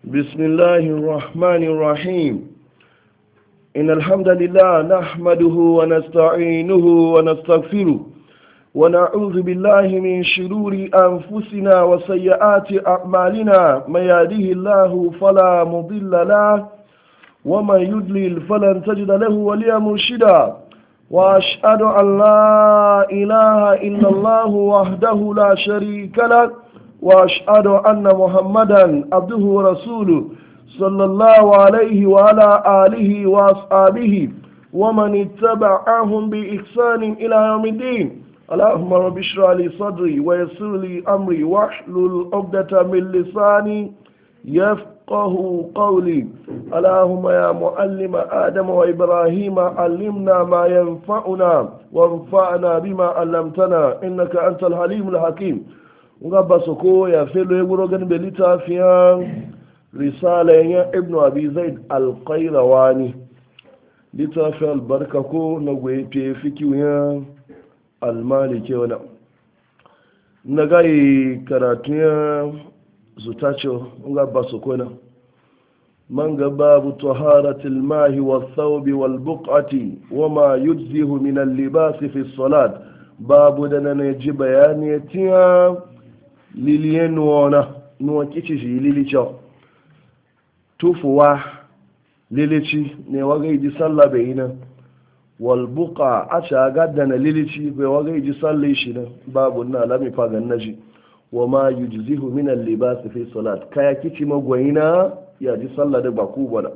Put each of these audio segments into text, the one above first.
بسم الله الرحمن الرحيم إن الحمد لله نحمده ونستعينه ونستغفره ونعوذ بالله من شرور أنفسنا وسيئات أعمالنا من يهده الله فلا مضل له ومن يضلل فلن تجد له وليا مرشدا وأشهد أن لا إله إلا الله وحده لا شريك له وأشهد أن محمدا عبده ورسوله صلى الله عليه وعلى آله وأصحابه ومن اتبعهم بإحسان إلى يوم الدين اللهم رب اشرح لي صدري ويسر لي أمري واحلل عقدة من لساني يفقه قولي اللهم يا معلم آدم وإبراهيم علمنا ما ينفعنا وانفعنا بما علمتنا إنك أنت الحليم الحكيم ngaba soko ya felo ya guro ganin bai littafiyan risala ya ibnu abi zaid alqairawani littafin albarka ko na gwaye fikiyoyin almalike wani na gayi karatun ya zutace ngaba soko na man gaba bu taharatul mahi wa thawbi wal buqati wa ma yujzihu min al-libas fi salat babu da na ji bayani tiya liliye nuwana nuwa kici shi lilice tufuwa lilici ne waga ji sallah bai yi nan walbuka a ci a gadda na lilici bai waga ji sallah shi nan babu na lami fagan na ji wa ma yi jizihu minan libasi fi salat kaya kici magwayina ya ji sallah da baku bada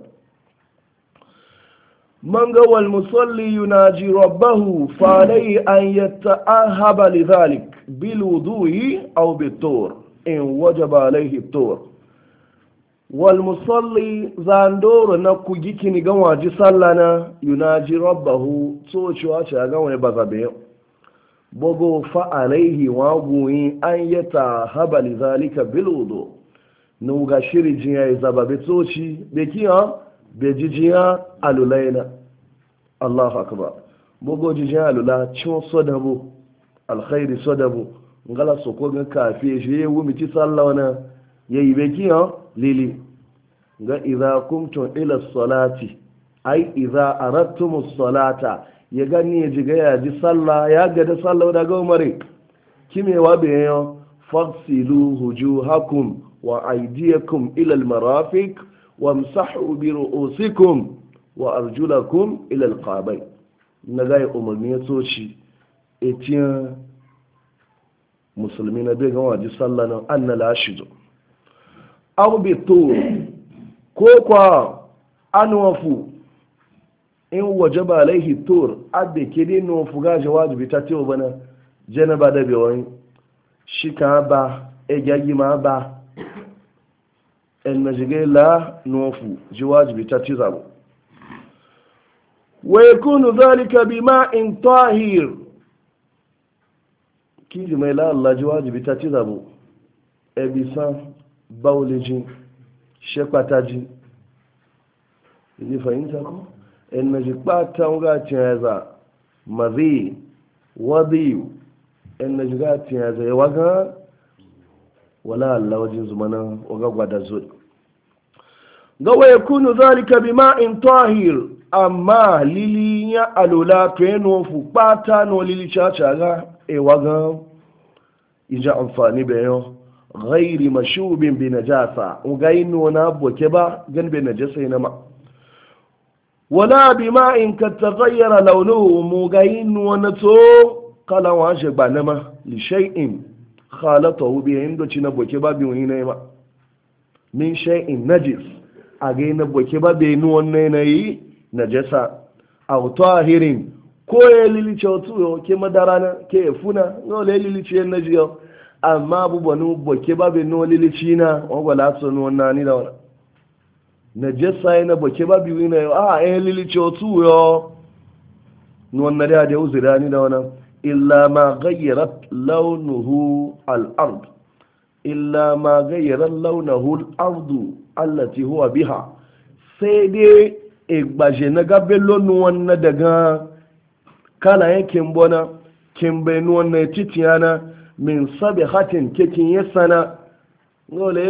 man ga wal musalli yunaji rabbahu fa alayhi an yata'ahaba lidhalik bil wudu'i aw bit tur in wajaba alayhi tur wal musalli zandoro na kugi kini ga waji sallana yunaji rabbahu so cewa ce ga wani bazabe bogo fa alayhi wa guyi an yata'ahaba lidhalika bil wudu nu ga shiri jiya zababe toci be kiya be jijiya alulaina Allahu akbar bugo jijiya alula cin sodabu alkhairi sodabu ngala soko ga kafi shi ya wumi ti sallawana yayi be kiya lili ga idza kumtum ila salati ai idza aradtum salata ya gani ya jiga ya ji sallah ya ga da sallah daga umare kimewa be yo fagsilu hujuhakum wa aydiyakum ila almarafiq wamsahu bi ru'usikum wa arjulakum ila alqabai na ga umarni ya soci etiyan musulmi na bai ga waji sallah nan anna la shido aw bi tur ko kwa anwafu in wajaba alaihi tur adde kede no fuga jawabi ta tewa bana janaba da bewani shika ba e gagi ma ba en majige la nofu ji wajibi ta ci zabo wa yakunu dhalika bima'in tahir ki ji mai la Allah ji wajibi ta ci zabo e bisan bawleji shekwataji ni fahimta ko en maji pata nga tiyaza mazi wadi en maji ga tiyaza ya waga wala Allah wajen zumana waga gwada zo ga wa yakunu zalika bima'in tahir amma lili ya alula to yano fu pata no lili chacha ga e waga ija amfani be yo ghairi mashubin bi najasa ugaino na boke ba gan be najasa ina ma wala bima'in ka taghayyara launuhu mugaino wa to kala wa je gbanama li shay'in khalatahu bi inda ci na boke ba biyu ne ma min shay'in najis a ga na boke ba be nu wannan nayi najasa aw tahirin ko ya lilice otu yo ke madara na ke funa no le lilice na jiyo amma bu banu boke ba be no lilici na o gwala so no wannan ni da wannan najasa na boke ba biyu ne a eh lilice otu yo no wannan da da uzira ni da wannan إلا ما غيرت لونه الأرض إلا ما غيرت لونه الأرض التي هو بها سيدي igbaje na gabe lonu wannan daga kala yankin bona kin bai nuwan na titiyana min sabi hatin kekin yasana ngole